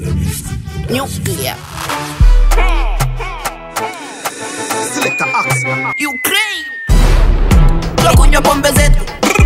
Nuclear. Selector Axe. Ukraine. Tunakunywa pombe zetu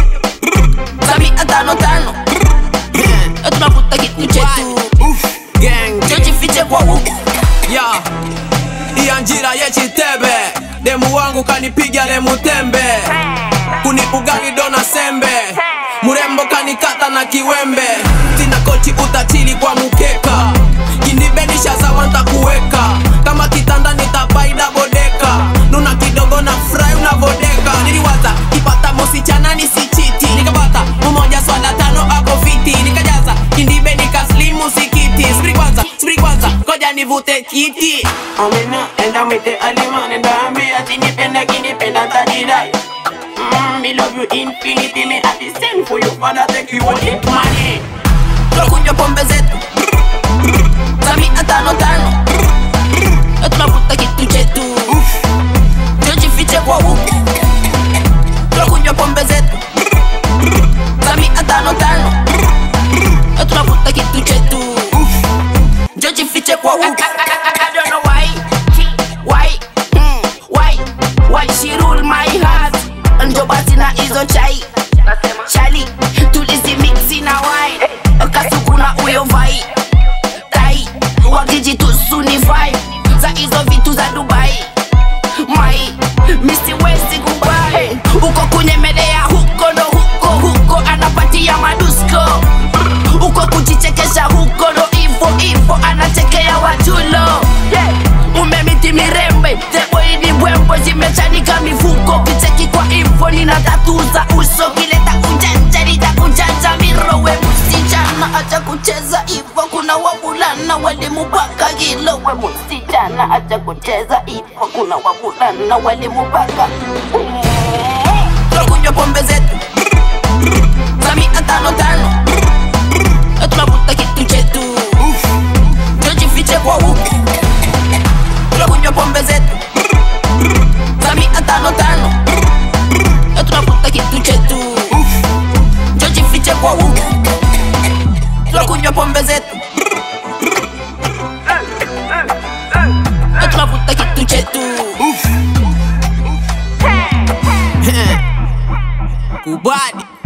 za mia tano tano, Na tunavuta kitu chetu, gang chojifiche kwa huku ya iya njira yechitebe demu wangu kanipiga lemutembe kuniugali dona sembe murembo kanikata na kiwembe tina kochi utachili kwa mukeka kinibenisha sawa ntakuweka kama kitanda nitabaida bodeka nuna kidogo na fry unavodeka niliwaza kipata mosichana nisichiti nikapata mmoja swala tano ako fiti nikajaza kindibe nikaslimu sikiti spri kwanza spri kwanza koja nivute kiti Amina, enda mwite Alima, nenda ambia tinipenda kinipenda tajidai Mm, me love you infinity, me have the same for you, father take you all the money Tunakunywa pombe zetu za mia tano tano, Na tunavuta kitu chetu, tujifiche kwa huku Tunakunywa pombe zetu za mia tano tano, Na tunavuta kitu chetu Jojifiche kwa huku I don't know why Why mm, Why Why she rule my heart Njo basi na hizo chai Chali Tulizi mixi na wai Kasukuna uyo vai Tai Wagiji tusuni vai Za hizo vitu za Dubai Mai Misi wezi kubai Uko kunyemelea huko ndo huko huko Anapatia madusko uko kujichekesha huko ndo ivo ivo anachekea wajulo yeah. umemiti mirembe teboidi mbwembwe zimechanika mifuko kicheki kwa info nina tatu za uso kileta ujanja nitakujanja mirowe msichana acha kucheza ivo kuna wavulana walimupaka hilo we msichana acha kucheza ivo kuna wavulana walimupaka tunakunywa pombe zetu za mia tano tano na tunavuta kitu chetu tujifiche kwa huku tunakunywa pombe zetu za mia tano tano na tunavuta kitu chetu tujifiche kwa huku tunakunywa pombe zetu na tunavuta kitu chetu kubadi